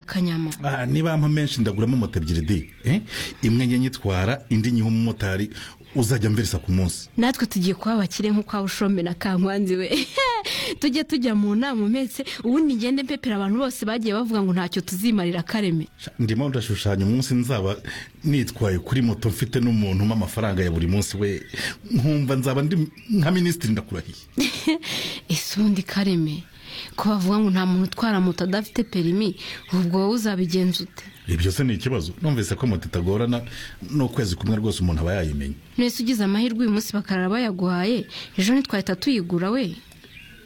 kanyama aha niba ampa menshi ndaguramo moto ebyiri de eh? imwe njye nyitwara indi nyiha umumotari uzajya mveresa ku munsi natwe tugiye kuba abakire nk'uko waba ushombe na kankwanzi we tujye tujya mu nama umetse ubundi ngende mpepera abantu bose bagiye bavuga ngo ntacyo tuzimarira kareme Sha, ndimo ndashushanya umunsi nzaba nitwaye kuri moto mfite n'umuntu umpa amafaranga ya buri munsi we nkumva nzaba ndi nka minisitiri ndakurahiye ese ubundi kareme ko bavuga ngo nta muntu utwara moto adafite perimi ubwo wowe uzabigenza ute ibyo se ni ikibazo numvise ko moto itagorana n'ukwezi kumwe rwose umuntu aba yayimenya mwese ugize amahirwe uyu munsi bakarara bayaguhaye ejo ntitwahita tuyigura we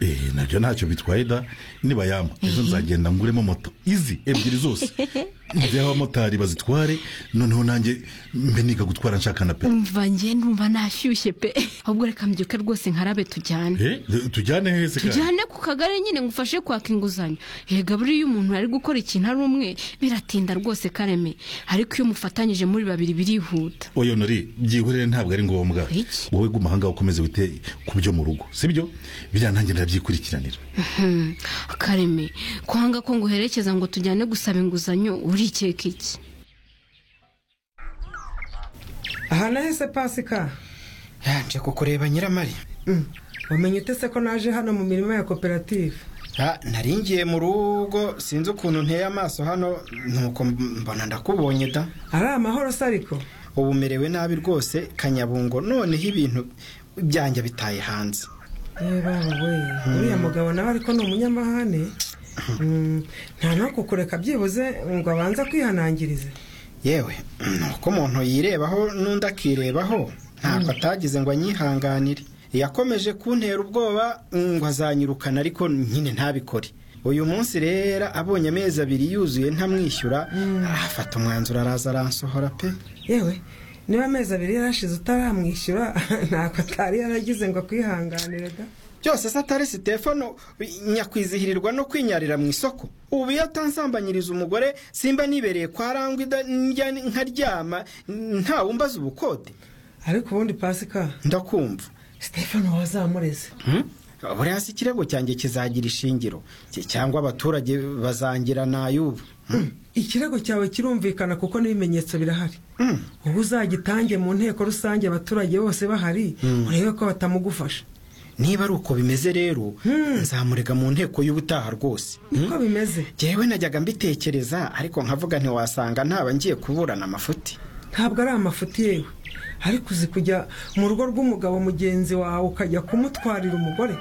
Eh, nabyo ntacyo bitwaye da niba yampa ejo nzagenda nguremo moto izi ebyiri zose njyeho abamotari bazitware noneho nanjye mbe niga gutwara nshaka na pe umva njye numva nashyushye pe ahubwo reka mbyuke rwose nkarabe tujyane Eh, tujyane hese kandi? tujyane ku kagari nyine ngufashe kwaka inguzanyo yega buriya iyo umuntu ari gukora ikintu ari umwe biratinda rwose kareme ariko iyo umufatanyije muri babiri birihuta oya nori byihorere ntabwo ari ngombwa Iki? wowe guma ahangaha ukomeze wite ku byo mu rugo sibyo biriya nanjye ndabyikurikiranira Hmm, kareme kwanga ko nguherekeza ngo tujyane gusaba inguzanyo urikeka iki aha nahise pasika yaje kukureba nyiramari Mm. wamenye ute se ko naje hano mu mirima ya koperative Ah, nari ngiye mu rugo sinzi ukuntu nteye amaso hano nuko mbona ndakubonye da ari amahoro se ariko ubu umerewe nabi rwose kanyabungo noneho ibintu byanjye bitaye hanze yewe baba we uriya mugabo nawe ariko ni umunyamahane Mm, nta no kukureka byibuze ngo abanze kwihanangirize yewe nuko umuntu yirebaho n'undi akirebaho ntabwo atagize ngo anyihanganire yakomeje kuntera ubwoba ngo azanyirukana ariko nyine ntabikore uyu munsi rero abonye amezi abiri yuzuye ntamwishyura afata umwanzuro araza aransohora pe yewe niba amezi abiri yarashize utaramwishyura ntabwo atari yaragize ngo akwihanganire da byose se atari sitefano nyakwizihirirwa no kwinyarira mu isoko ubu iyo atansambanyiriza umugore simba nibereye kwa rangwa ida- njya nkaryama ntawe umbaza ubukode ariko ubundi pasika ndakumva sitefano wazamureze Hmm? buriya si ikirego cyanjye kizagira ishingiro Ki- cyangwa abaturage bazangira n'ay'ubu Hmm? ikirego cyawe kirumvikana kuko n'ibimenyetso birahari Hmm. ubu uzagitange mu nteko rusange abaturage bose bahari urebe ko batamugufasha niba ari uko bimeze rero Hmm. nzamurega mu nteko y'ubutaha rwose niko bimeze jyewe najyaga mbitekereza ariko nkavuga ntiwasanga ntaba ngiye kuburana amafuti ntabwo ari amafuti yewe ariko uzi kujya mu rugo rw'umugabo mugenzi wawe ukajya kumutwarira umugore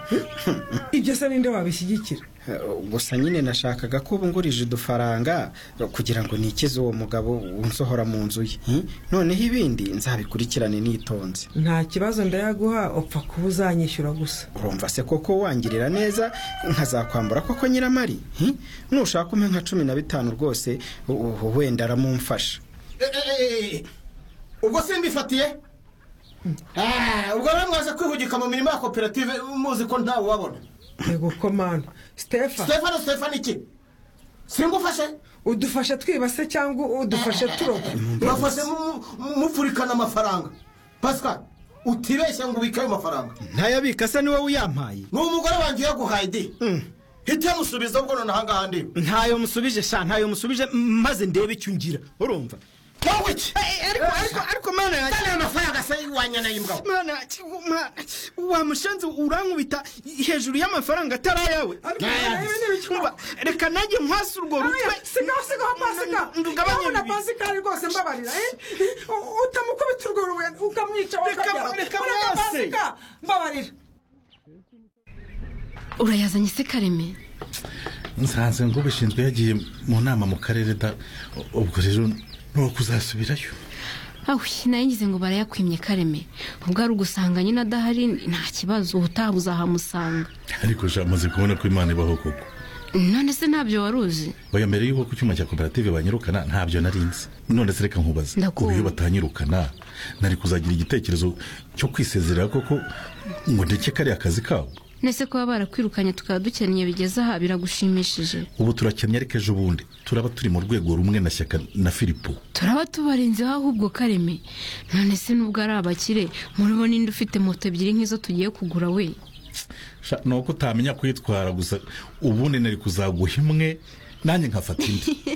Hmm? ibyo se ninde wabishyigikira Eh, gusa nyine nashakaga ko ubu ngurije udufaranga eh, kugira ngo nikize uwo mugabo unsohora mu nzu ye Hmm? noneho ibindi nzabikurikirane nitonze nta kibazo ndayaguha upfa kuba uzanyishyura gusa urumva se koko wangirira neza nkazakwambura koko nyiramari Hmm? nushaka umpe nka cumi na bitanu rwose u- u- wenda aramumfasha ubwo simbifatiye ubwo rero mwaje kwihugika mu mirimo ya koperative muzi ko ntawe ubabona yego ko mana sitefa stefano stefano iki singufashe udufashe twiba se cyangwa udufashe turoba mufashe mupfurikana amafaranga pasika utibeshye ngo ubike ayo mafaranga ntayabika se niwe uyampaye ni umugore wanjye uyaguhaye di hita musubiza ubwo noneho ahangaha ndi ntayo musubije sha ntayo musubije m- maze ndebe icyo ungira urumva wowe iki ariko ariko ariko mana yanjye kandi ayo mafaranga se wanyanaye imbwa mwana wamushenze urankubita hejuru y'amafaranga atari ayawe Ariko nawe nyine bikora. Umva, reka nanjye nkwase urwo rutwe sigaho sigaho pasika ndugabanye ndabona pasika ari rwose mbabarira eh? U- utamukubita urwo rubuye ukamwica Reka- wakajya. reka Ureka mwase. pasika mbabarira urayazanye se kareme nsanze ngo ubishinzwe yagiye mu nama mu karere da ubwo rero nuwo kuzasubirayo awe nayo ngize ngo barayakwimye kareme ubwo ari ugusanga nyine adahari nta kibazo ubutaha uzahamusanga ariko sha maze kubona ko imana ibaho koko none se ntabyo wari uzi oya mbere y'uko ku cyuma cya koperative banyirukana ntabyo nari nzi none se reka nkubaze Ndakumva. ubu iyo batanyirukana nari kuzagira igitekerezo cyo kwisezerera koko ngo ndeke kariya kazi kabo nese kuba barakwirukanye tukaba dukennye bigeze aha biragushimishije ubu turakennye ariko ejo bundi turaba turi mu rwego rumwe na shyaka na filipo turaba tubarinze ahubwo kareme none se nubwo ari abakire muribo ninde ufite moto ebyiri nk'izo tugiye kugura we Sha, ni uko utamenya kuyitwara gusa ubundi nari kuzaguha imwe nanjye nkafata indi